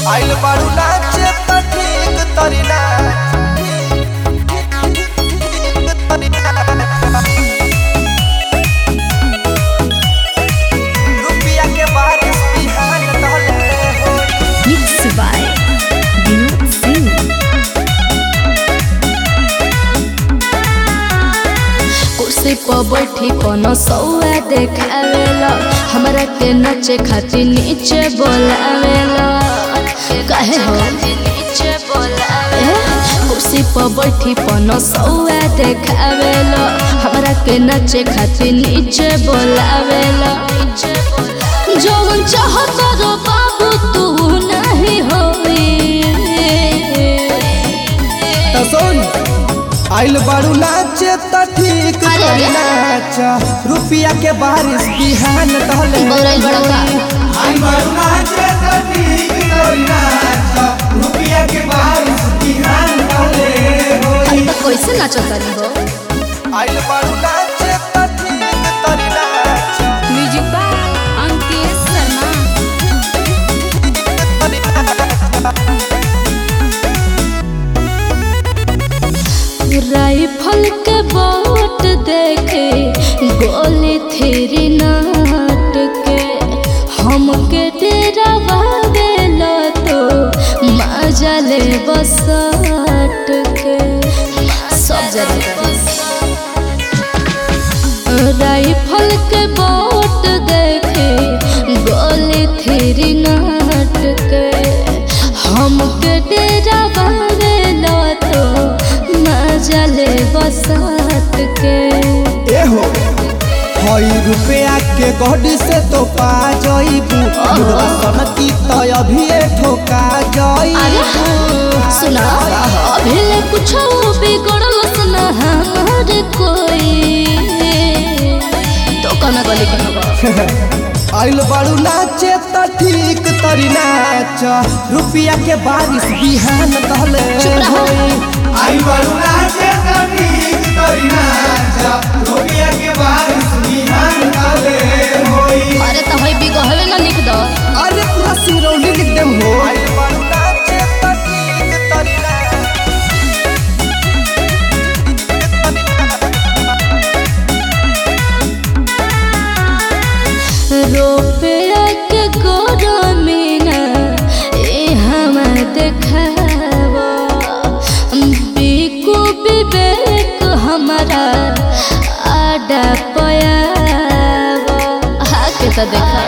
आइल बारू नाचे त ठीक तरी ना रुपिया के बारिश बिहान तहले होई Mixed by Vinod Singh. कुर्सी पर बैठी कोनो सौआ देखावेला हमरा के नचे खातिर नीचे बोलावेला काहे हो ए, कुर्सी पर बैठी कोनो सौआ देखावेला हमरा के नचे खातिर नीचे बोलावेला जौन चाहत रो बाबू तू नहीं होई त सुन आइल बारू नाचे त ठीक अरे, तरी अरे। नाच रुपिया के बारिश बिहान तहले बौराइल बड़ा का आइल बारू नाचे त ठीक तरी नाच रुपिया के बारिश बिहान तहले होई अरे तो कैसे नाचत तानी हो आइल बारू नाचे त ठीक तरी नाच music by Ankit Sharma rifle के बोट देखे गोली थेरी नाट के हमके डेरा बावेला तो मजा ले बसाट के सब जगह राइफल के बोट देखे गोली थेरी नाट के हमके डेरा बावेला तो मजा ले बसात के एहो हई रुपया के गड्डी से तो पा जइबू मुर्गा सन की तो अभी ठोका अरे जइबू सुना अभी ले कुछ बिगड़ल सुना हमार कोई तो कना गली के हवा आइल बारू नाचे त ठीक तरी नाच रुपया के बारिश बिहान तहले चुप रहो। आइल बारू नाचे त ठीक तरी नाच रुपया के बारिश बिहान तहले होई अरे तो हई बिगहवे ना लिख दो अरे पूरा सिरौली लिख देम हो आइल बारू नाचे त ठीक तरी नाच रुपया के गोरमीना ए हम देखावा बिकु विवेक हमारा आडा पयावा आके तो देखा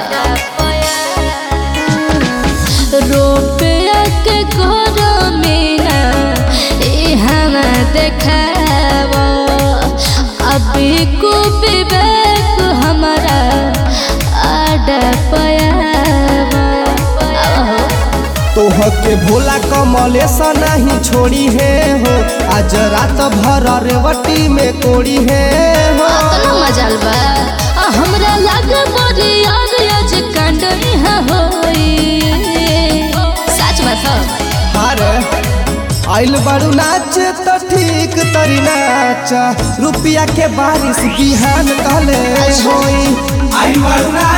रुपया के गोरमीना ए हम देखावा अभी को विवेक हमारा आडा पयावा आहो। तोह के भोला कमलेश नहीं छोड़ी है हो आज रात भर रेवटी में कोड़ी है हो अतना मजाल बा आ हमरा लागे बड़ी याद आज कांड इहाँ होई सच बात ह हारे आइल बारू नाच तो ठीक तरी नाच रुपया के बारिश बिहान तले होई आइल बारू नाच